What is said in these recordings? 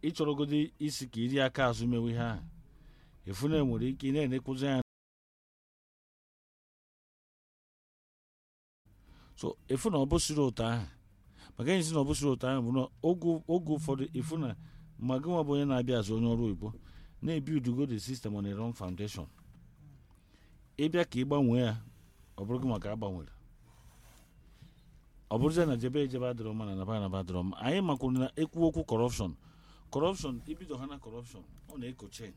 ịchọrọgodi isi ka iri aka azụ mewe ihe ahụ efu na enwere ike ị na-enekwuzi anya so efu na ọ bụsiri ụtọ ahụ maka enyi si na ọ bụsiri ụtọ ahụ bụ na oge oge ụfọdụ efu na ma gị nwa bụ onye na-abịa azụ onye ọrụ oyibo na-ebi udugo the system on a wrong foundation ịbịa ka ị gbanwee ya ọ bụrụ gị maka agbanwere ọ bụrụzie na jebe ejebe adịrọ mma na naba naba adịrọ mma anyị makwuru na ekwu okwu kọrọpshọn kọrọpshọn ibido ha na kọrọpshọn ọ na-eko chen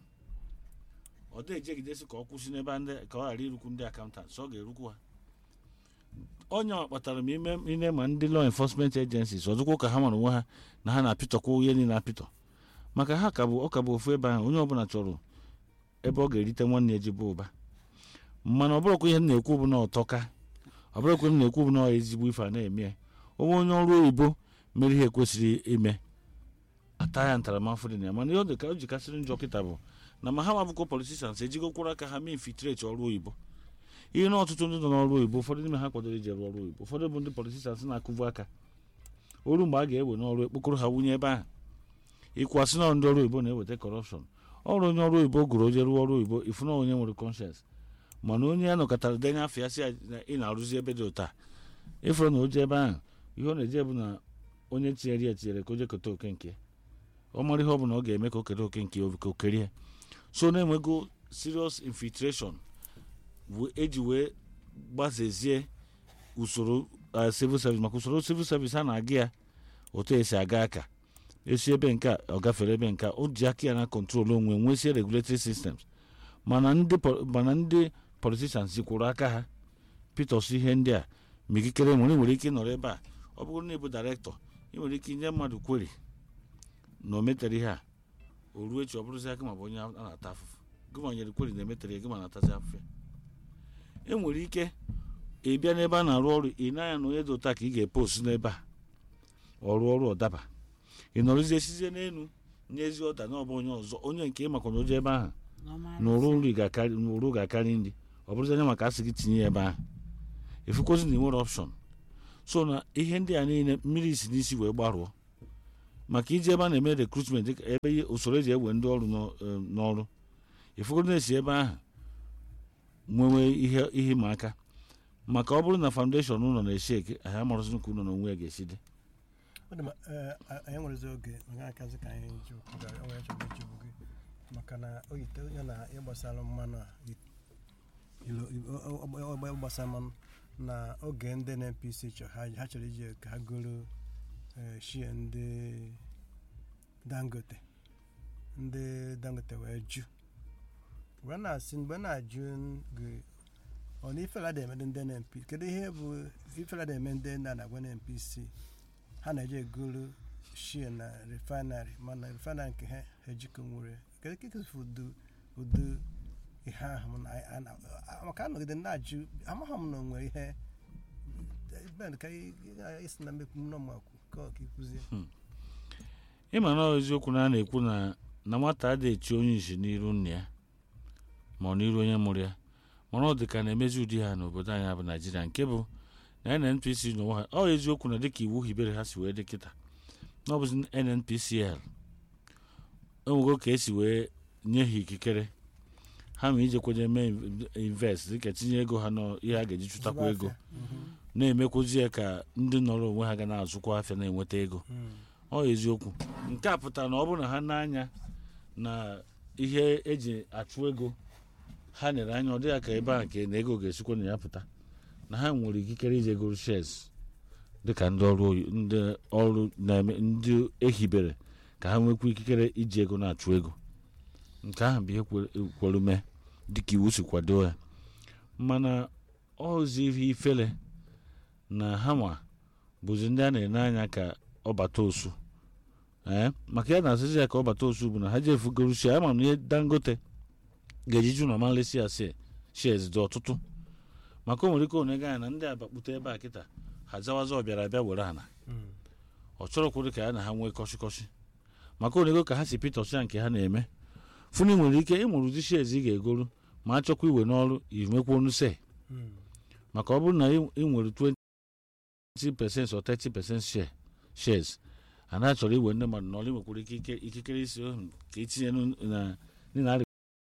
ọ dị ejegidesi ka ọ kwụsị n'ebe ndị ka ọ ghara irukwu ndị akaụntant ọ ga-erukwu ha onye a kpatara m ime ine ma ndị law enforcement agencies ọzọkwa ka ha mara onwe ha na ha na-apịtọkwa onye niile apịtọ maka ha ka bụ ọ ka bụ ofu ebe ahụ onye ọbụla chọrọ ebe ọ ga-erite nwanne ya jibe ụba mana ọ bụrụkwa ihe m na-ekwu bụ na ọtọka ọ bụrụkwa m na-ekwu bụ na ọ ezigbo ife a na-eme ya onwe onye ọrụ oyibo mere ihe kwesịrị ime ata ya ntaramahụhụ dị na ya mana ihe ọ dị ka o jikasịrị njọ kịta bụ na ma ha mabụkwa politicians ejigokwara aka ha mee infiltrate ọrụ oyibo ihe na ọtụtụ ndị nọ n'ọrụ oyibo ụfọdụ n'ime ha kwadoro ije rụọ ọrụ oyibo ụfọdụ bụ ndị politicians na-akụvu aka oru mgbe a ga-ewe n'ọrụ ekpokoro ha wunye ebe ahụ ịkwasị na ndị ọrụ oyibo na-eweta kọrọpshọn ọrụ onye ọrụ oyibo gụrụ oje rụọ ọrụ oyibo ifu na onye nwere conscience mana onye ya nọkọtara denye afọ ya si ya na ị na-arụzi ebe dị ụta ịfụrụ na oje ebe ahụ ihe ọ na-eje bụ na onye tinyere ya tinyere ka o je keta oke nke ọ mara ihe ọ bụla ọ ga-eme ka o kere oke nke ka o kerie so na-enwego serious infiltration bụ eji wee gbazezie usoro uh, civil service maka usoro civil service a na-aga ya otu esi aga aka esi ebe nke a ọ gafere ebe nke a o ji aka ya na kọntrol onwe nwesie regulatory systems mana ndị po- mana ndị politicians jikwuru aka ha peters ihe ndị a ma ikikere nwere nwere ike ịnọrọ ebe a ọ bụrụ na ịbụ dairektọ ị nwere ike inye mmadụ kweri na o metere ihe a o ruo echi ọ bụrụzi aka ma bụ onye a na-ata afụfụ gị ma nyere kweri na emetere ya gị ma na-atazi afụfụ ya e nwere ike ị bịa n'ebe a na-arụ ọrụ ị na-anya na onye dị ụta ka ị ga-epost n'ebe a ọrụ ọrụ ọdaba ị nọrụzie sizie n'elu nyezi ọda na ọ bụ onye ọzọ onye nke ị makwa na oje ebe ahụ na ụrụ nri ga-akarị na ụrụ ga-akarị nri ọ bụrụzi anya maka asị gị tinye ya ebe ahụ efukwezi na ị nwere ọpshọn so na ihe ndị a niile mmiri si n'isi wee gbarụọ maka iji ebe a na-eme rekrutment dịka ebe ihe- usoro eji ewe ndị ọrụ n'ọ- eh, n'ọrụ efukwezi na-esi ebe ahụ nwewe ihe ihe ịma aka maka ọ bụrụ na foundation ụlọ na-esi eke anyị amarụzi ka ụlọ na onwe ya ga-esi dị ọ dị ma ee, a- anyị nwerezi oge maka akazi ka anyị ji okwu gara onwe chọrọ ijigbu gị maka na o yite onye na ịgbasara mmanụ a i- ilo- i- o- o- o- o- gbasara mmanụ na oge ndị NNPC chọ ha ha chọrọ iji ka ha goro ee, shie ndị dangote ndị dangote wee jụ wee na-asị mgbe na-ajụ gị ọ na ifela da-eme ndị NNP kedu ihe bụ ifela da-eme ndị na na-agwa NNPC ha na-eje egolu shie na refinery mana refinery nke ha ejikọ nwere kedu ka ikefu udu udu ihe ahụ na a- na- a- maka anọgide na-ajụ amaghị m na onwere ihe ben ka ị- ị- isi na mmekwu m nọmakwu ka ọ ka ịkwụzie ịma na ọ eziokwu na a na-ekwu na na nwata adịghị echi onye isi n'iru nna ya ma ọ n'iru onye mụrụ ya mana ọ dị ka na-emezi ụdị ha n'obodo anyị bụ naijiria nke bụ na nnpc n'onwe ha ọ eziokwu na dịka iwu hibere ha si wee dị kịta na ọ bụzi nnpcl enwego ka esi wee nye ha ikikere ha ma ijekwenye mee invest dịka tinye ego ha n'ihe a ga-eji chụtakwa ego na-emekwuzi ya ka ndị nọrọ onwe ha ga na-azụkwa afịa na-enweta ego ọ eziokwu nke a pụtara na ọ bụrụ na ha n'anya na ihe eji achụ ego ha nyere anya ọ dịghị ka ebe a nke na ego ga-esikwa na ya pụta na ha nwere ikikere ije goro shares dịka ndị ọrụ oyi- ndị ọrụ na-eme ndị ehibere ka ha nwekwa ikikere iji ego na-achụ ego nke ahụ bụ ihe kwe- kwere mee dịka iwu si kwado ya mana ọzi ihe ifele na ha nwa bụzi ndị a na-ene anya ka ọ bata osu ee maka ya na-asịzi ya ka ọ bata osu bụ na ha jefu gorusi ama m na ihe dangote ga-ejiju na malesi ya shares dị ọtụtụ maka o nwere ike onega ya na ndị abakpute ebe a kịta ha zawaza ọbịara abịa were ana ọ chọrọkwụrụ ka ya na ha nwee kọshịkọshị maka onego ka ha si pitọs ya nke ha na-eme funi nwere ike ịmụrụ ụdị shares ị ga-egolu ma a chọkwa iwe n'ọrụ inwekwa onu se maka ọ bụrụ na ị ị nwere 20 percent or 30 percent share shares a na-achọrọ iwe ndị mmadụ n'ọrụ nwekwara ikike ikikere isi ohu ka etinye na na